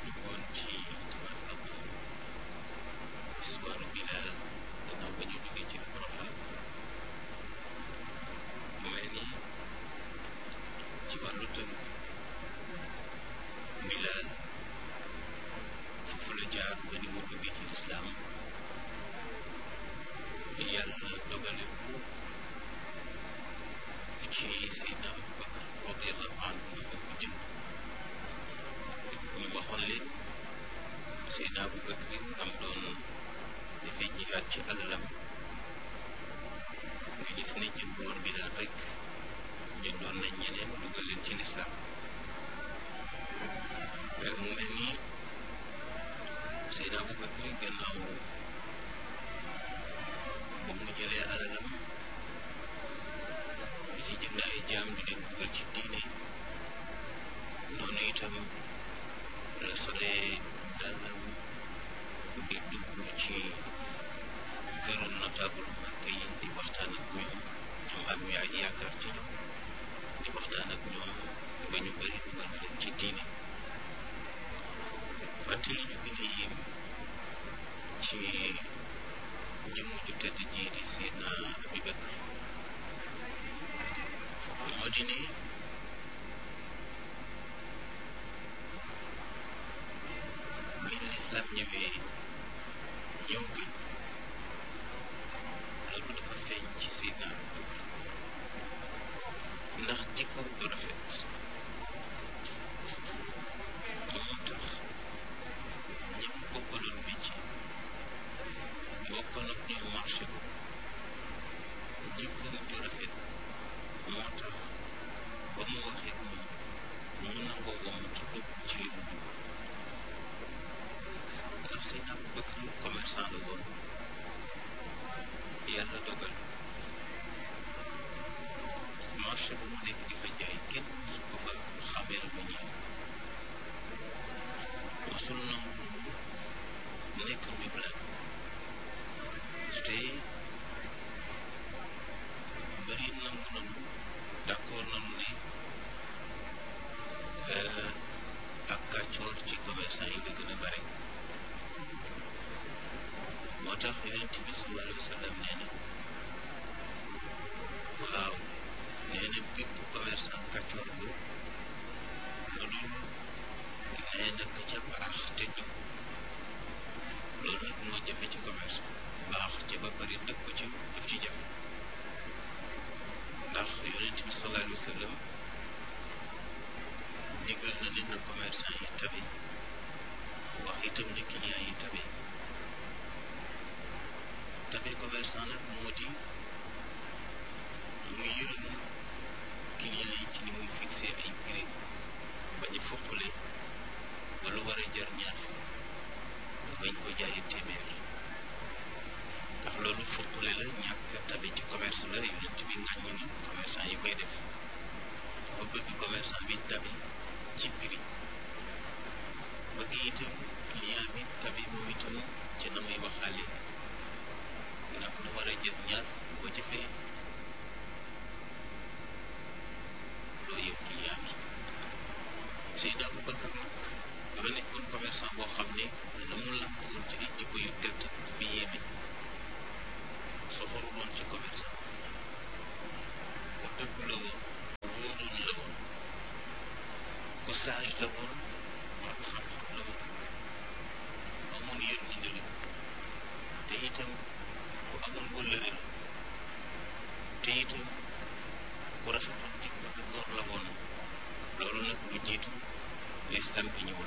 ñu woon ci tabarkalla histoire Bilal gannaaw ba ñu jógee ci Programme mu mel ni ci wàllu tënk Bilal foofu la jaar ba ni mu duggee ci lislaam yàlla dogale ko ci Seydina Abubakar radiallahu anhu ñu ko jëm ñu waxoon leen Seydina Abubakar am doon dafay jihaat ci alalam nga gis ne jënd woon Bilal rek jëndoon nañ ñeneen dugal leen ci lislaam mu mel ni Seydina Abubakar gannaaw ba mu jëlee alalam di ci jënd ay jaam di leen dugal ci diine noonu itam la solee dàllam di dugg ci këru notable Màkka yi di waxtaan ak ñoom ñoom am ñu ay yaakaar ci ñoom di waxtaan ak ñoom ba ñu bëri dugal leen ci diine fàttali ñu gën a yéem ci jëmm ju tëdd ji di Seydina Abubakar moo di ne bi lislaam ñëwee ñëw gën loolu dafa feeñ ci Seydina Abubakar ndax jikkoom du rafet moo tax ñi mu bokkaloon métier bokkoon ak ñoom marché ko jikkoom ju rafet moo tax ba mu waxee moom mu nangoo woon ci dugg ci li mu dugg ndax Seydina Abubakar commerçant la woon yàlla dogal marché bu mu nekk di fa jaay kenn su ko fa xameel ba ñëw mosul nangu nekk njublaan te bëri nangu nanu d'accord nanu ne ak kàccoor ci commerçant yi la gën a bare moo tax yonent bi sallallahu alayhi wa sallam nee na waaw nee na bépp commerçant kàccoor bu lu dul nee na ka ca baax te jub loolu nag moo jafe ci commerce baax ca ba pare dëkk ko ci daf ci jafe ndax yonent bi sallallahu alayhi wa sallam digal na ne na commerçant yi tabe wax itam ne client yi tabe tabe commerçant nag moo di mu yërëm client yi ci ni muy fixé ay prix bañ a foqale ba lu war a jar ñaar nga bañ ko jaayee téeméer ndax loolu foqale la ñàkk tabe ci commerce la yonent bi ŋàññi ni commerçant yi koy def ba bëgg commerçant bi tabe ci prix bëgg itam client bi tabe moom itam ci na muy waxaale ndax lu war a jël ñaar boo ci fay loo yow client bi Seydina Abubakar nag dafa nekkoon commerçant boo xam ne la mu làmb woon ci ay jikko yu tedd fi yéeme soxoru woon ci commerçant ku dëgg la woon wóoroon la woon ku sage la woon ak xam-xam la woon amoon yërmande la te itam ku amoon wëllëre la te itam ku rafetoon jikko te góor la woon loolu nag lu jiitu lislam bi ñëwul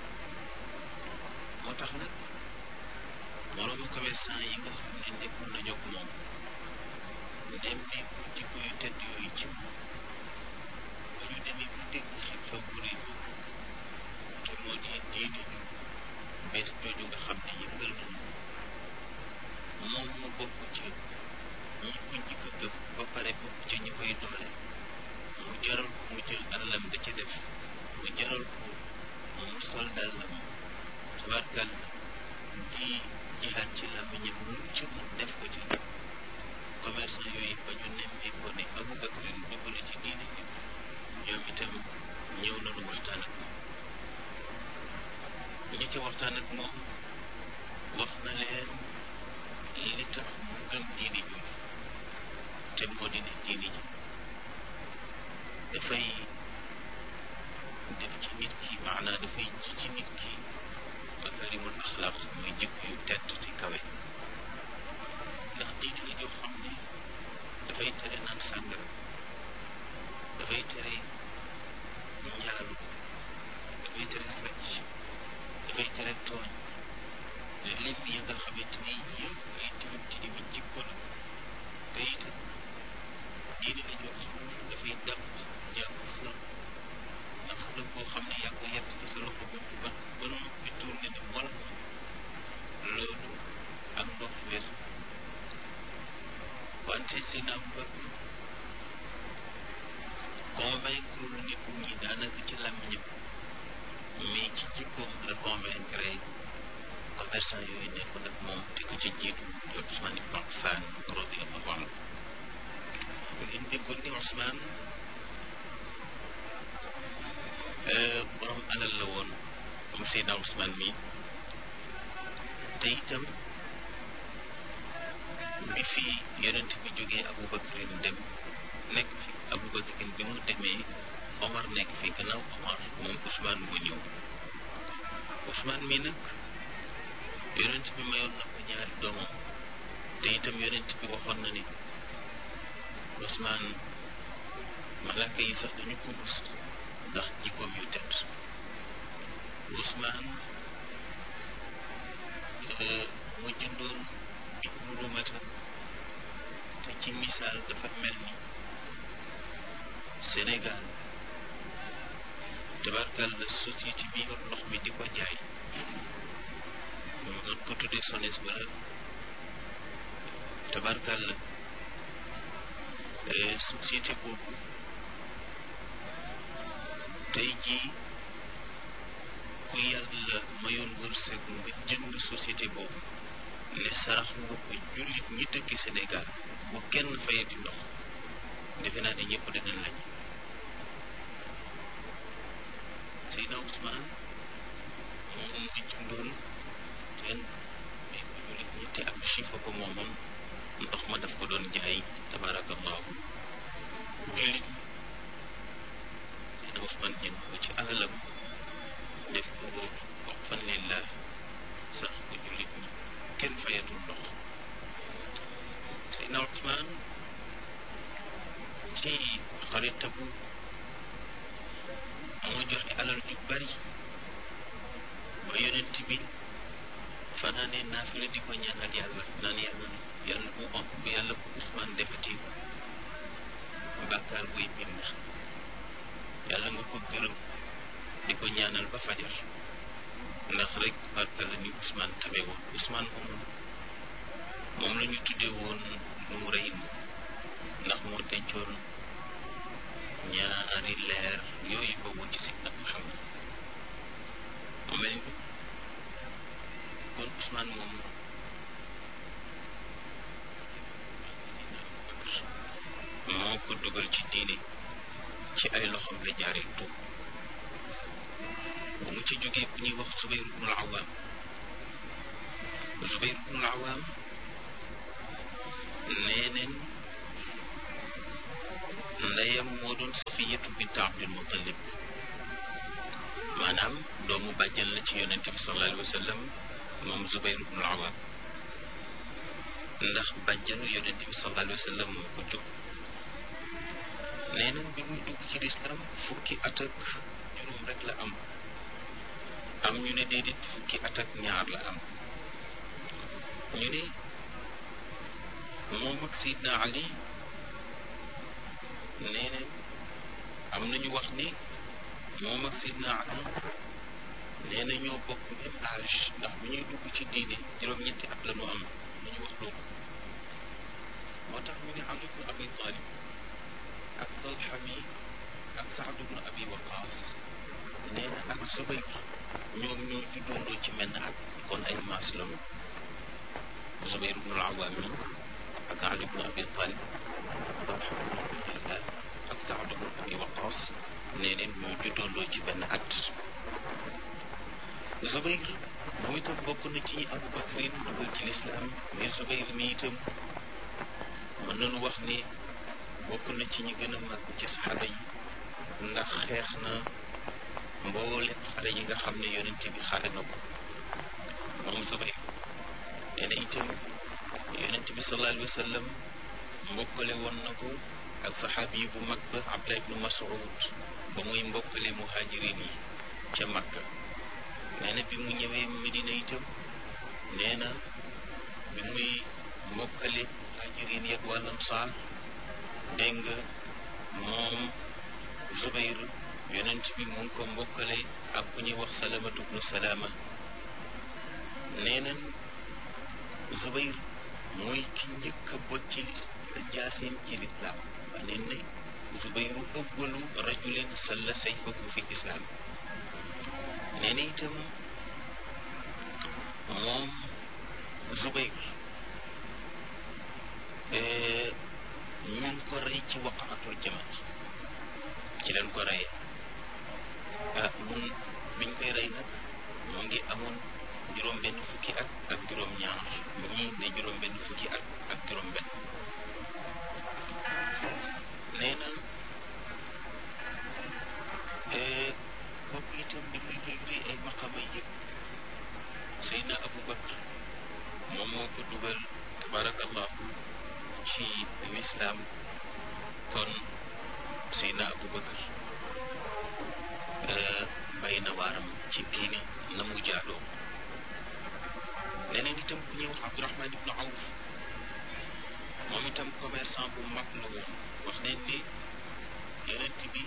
moo tax nag moroomu commerçant yi nga xam ne nekkoon nañoo ko moom dem bi jikko yu tedd yooyu ci moom ba ñu demee bu dégg xew-xew bu rëy te moo di diine ju bees jooju nga xam ne yëngal nañu moom mu bokk ci ñi ko njëkk a gëm ba pare bokk ci ñi koy doole mu jaral ko mu jël alalam da ci def mu jaral ko mu sol dàllam tabarkal di jihaat ci làmmiñam lu ci mu def ko ci commerçant yooyu ba ñu nemmee ko ne Abubakar dugg na ci diine ji ñoom itam ñëw nañu waxtaan ak moom ñu ci waxtaan ak moom wax na leen li tax mu gëm diini jooju te moo di ne diini ji dafay def ci nit ki maanaa dafay ji ci nit ki makarimul axlaaq muy jikko yu tedd ci kawe ndax diini la joo xam ne dafay tere naan sàngara dafay tere njaalu dafay tere sàcc dafay tere tooñ lim yi nga xamante ni yëpp ay tilim tilimi jikko la te itam diine la joo xam ne dafay dàq jàpp xërëm ndax xërëm boo xam ne yaa ko yett ci sa loxo bopp ba ba noppi tourné ne wala loolu ak ndox weesu wante seen am bëgg convaincre nit ñi daanaka ci làmmiñam mais ci jikkoom la convaincre commerçant yooyu nekkoon ak moom te ko ci jiitu di Ousmane ibn Affan radiyallahu anhu ngeen déggoon ni Ousmane borom alal la woon moom Seydina Ousmane mi te itam bi fi yonent bi jógee Aboubacarin dem nekk fi Aboubacarin bi mu demee Omar nekk fi gannaaw Omar moom Ousmane moo ñëw Ousmane mi nag yonent bi mayoon na ko ñaari doomam te itam yonent bi waxoon na ni Ousmane malaaka yi sax dañu ko rus ndax jikkoom yu tedd Ousmane mu jëndoon ibnu rumata te ci misaal dafa mel ni Sénégal tabarkal la société bi yor ndox mi di ko jaay ñu mën ko tuddee SONES wala tabarkal la société boobu tey jii ku yàlla mayoon wërsëg nga jënd société boobu ne sarax nga ko jullit ñi dëkk Sénégal bu kenn fayati ndox defe naa ne ñëpp dinañ lañ Seydina Ousmane moom mu jëndoon teen may ko jullit ñi te ab chifa ko moomoon ndox ma daf ko doon jaay tabarakallahu jullit Seydina Ousmane jënd ko ci alalam def ko wax fan lillah sax ko jullit ñi kenn fayatul ndox Seydina Ousmane ci xaritabu moo joxe alal ju bari ba yonent bi fanaane naafila di ko ñaanal yàlla naan yàlla yàlla bu am bu yàlla bu Ousmane defati bàkkaar buy bind yàlla nga ko gërëm di ko ñaanal ba fajar ndax rek barka la ni Ousmane tabe woon Ousmane moom moom la ñu tuddee woon nu mu rëy ndax moo dencoon ñaari leer yooyu ba woon ci Seydina Muhammad mu mel ni kon Ousmane moom moo ko dugal ci diine ci ay loxoom la jaaree tuub ba mu ci jógee ku ñuy wax Zubayr ibnul Awaam Zubayr ibnul Awaam nee neen ndeyam moo doon Safiyatu bint Abdul Muttalib maanaam doomu bàjjan la ci yonent bi sallallahu alayhi wa sallam moom Zubayr ibnul Awaam ndax bàjjanu yonent bi sallallahu alayhi wa sallam moo ko jóg nee neen bi muy dugg ci lislaam fukki at ak juróom rek la am am ñu ne déedéet fukki at ak ñaar la am ñu ne moom ak Seydina Ali nee neen am nañu wax ni moom ak Seydina Ali nee na ñoo bokk même âge ndax bu ñuy dugg ci diine juróom-ñetti at la ñu am nañu wax loolu moo tax ñu ne Ali ibn Abi Talib ak Talha mi ak Saad ibn Abi Waqaas nee na ak Zubayr ñoom ñoo juddoondoo ci menn at kon ay maas la ñu Zubayr ibn al-Awwam mi ak Ali ibn Abi Talib ak Saad ibn Abi Waqaas nee neen ñoo juddoondoo ci benn at Zubayr moom itam bokk na ci Abu Bakrin dugal ci lislaam mais Zubayr mi itam mën nañu wax ni bokk na ci ñi gën a màgg ci saxaaba yi ndax xeex na mboolem xare yi nga xam ne yonent bi xare na ko moom Zubayr nee na itam yonent bi sallallahu alayhi wa sallam mbokkale woon na ko ak saxaabi yi bu mag ba Abdullah ibnu Mas'ud ba muy mbokkale muhajirin yi ca Makka nee na bi mu ñëwee Medina itam nee na bi muy mbokkale muhajirin yi ak waa Ansaar dégg nga moom Zubayr yonent bi mu ngi ko mbokkale ak ku ñuy wax Salamatu bnu Salaama nee nañ Zubayr mooy ki njëkk a bot ci jaaseem ci lislaam wax neen ne Zubayru ëggalu rajulin salla sayfahu fi islaam nee na itam moom Zubayr ñu ngi ko rey ci waqaatul jamal ci leen ko reyee ah mun biñ koy rey nag mu ngi amoon juróom benn fukki at ak juróom ñaar ñii ne juróom benn fukki at ak juróom benn nee na kooku itam di muy luy luy ay maqama yëpp Seydina Abu Bakr moom moo ko dugal tabarakallahu ci lislaam kon Seydina Abu Bakr bay na waaram ci diine na mu jaadoo neneen itam ku ñuy wax Abdurahman ibnu Awf moom itam commerçant bu mag la woon wax neen ni yonent bi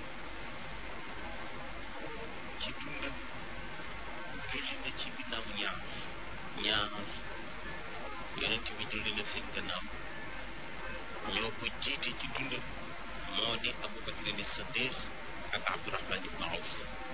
ci dundam julli na ci ginnaaw ñaar ñaar yonent bi julli na seen gannaaw ñoo ko jiite ci dundam moo di Abu Bakrin Siddiq ak Abdurahman ibnu Awf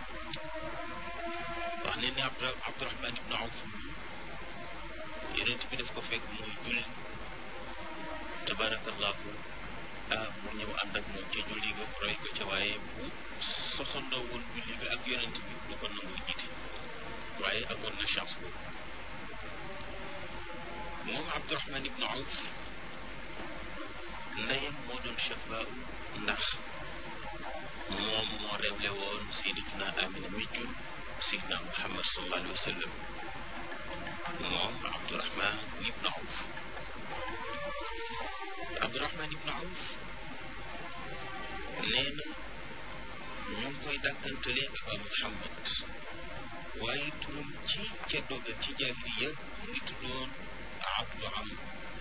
wax neen ni Abdurahman ibnu Awf yonent bi daf ko fekk muy julli tabarakallahu ah mu ñëw ànd ak moom ca julli ga roy ko ca waaye bu sosandoo woon julli ga ak yonent bi du ko nangoo jiite waaye amoon na chance boobu moom Abdurahman ibnu Awf ndeyam moo doon chafaa ndax moom moo réewle woon sayyidatuna Amina mi jur sayyidina Muhammad sallallahu alayhi wa sallam moom Abdurahman ibnu Awf Abdurahman ibnu Awf nee na ñu ngi koy dàkkantale Aba Muhammad waaye turam ci ca doga ci jaahiliya mu ngi tuddoon Abdu Am